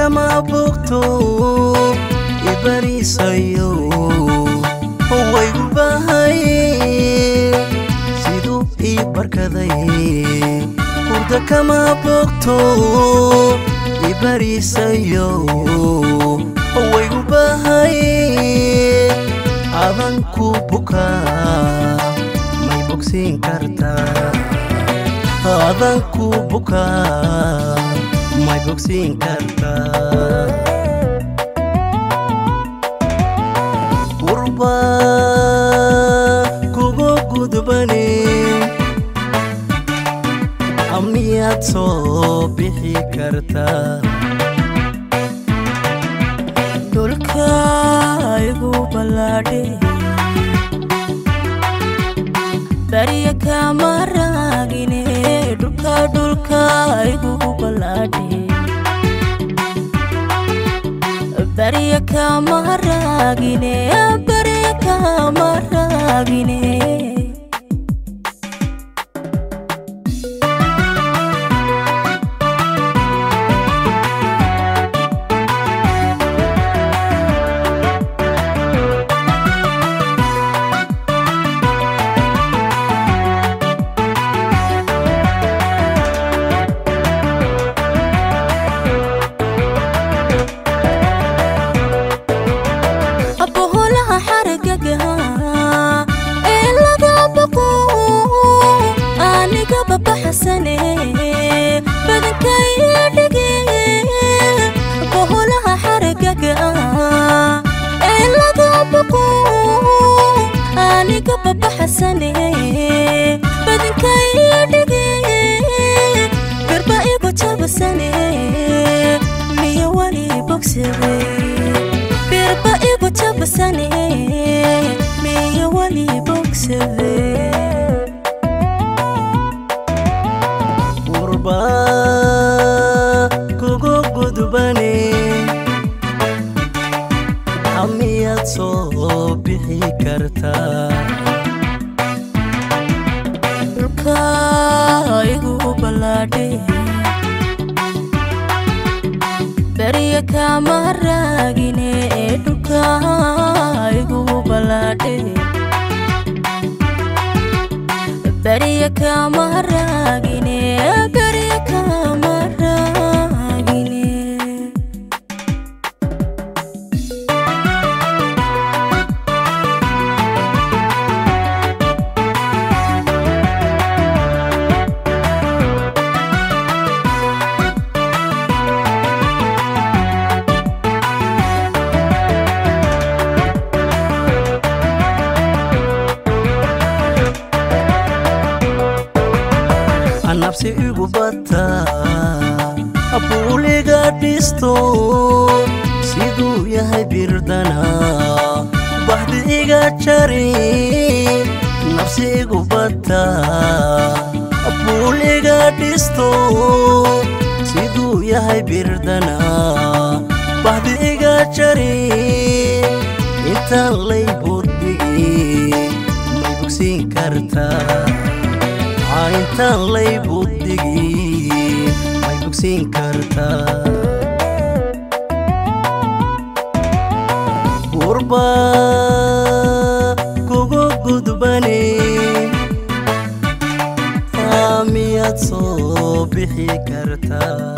kama bogto ibarisayo waygu bahay siduu ii barkaday hurda kama bogto ibarisayo waygu bahay adanku bukaa may bogsiin kartaa adanku bukaa may bogsiin kartaa qurba kugu gudbani amniyaad soo bixi kartaa dhulka igu ballaadhe barya kama raagine dhulka dhulka igu ballaadhe barya kama raagine barya kama raagine abaholaha xaragaga ee laga baqo aniga babaxsane badankaya dhige abaholaha xaragaga ee laga baqo aniga babaxsane badankaya dhige garba igu jabasane miya wali bogsade birba igu jabasane miya wali bogsade qurba kugu gudbani amiyaad soo bixi kartaa dhulka igu ballaadhe barya kama raagine dhulka igu ballaadhe barya kama raagine barya kama raagine nabsi igu bata buuliga dhisto siduu yahay birdana bahdi iga jari nabsi igu bata buuliga dhisto siduu yahay birdana bahdi iga jari intaan lay burdigi may bogsiin kartaa intaan lay buddigi may bogsiin kartaa qurba kugu gudbani miyaad soo bixi kartaa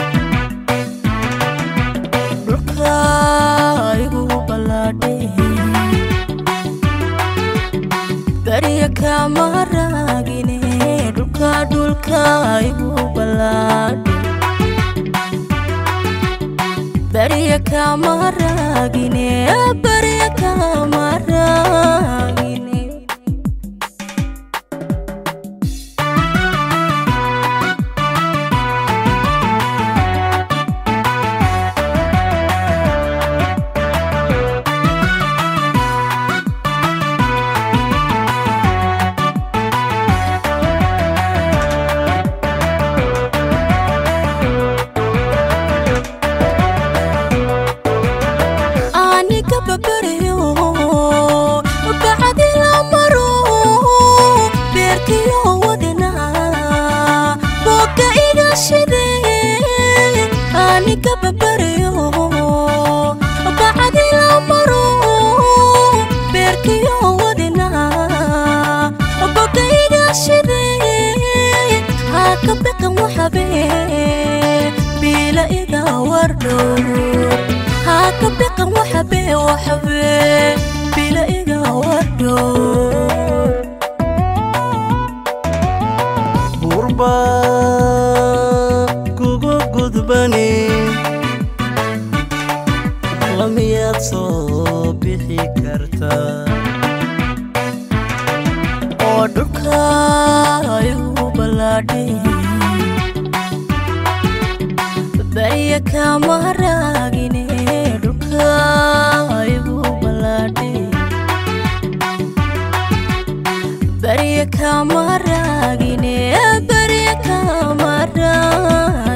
dhulka igu ballaadhe barya kama raagine dhulka dhulka igu ballaadhe barya kama raagine barya kama raagine aniga babaryo bacdi la waxabee biila iga wardhow haka biqan waxabee waxabee biila iga wardhow burba kugu gudbani lamiyaad soo bixi kartaa oo dhulka igu ballaadhay barya kama raagine dhulka igu ballaadhay barya kama raagine barya kama raagine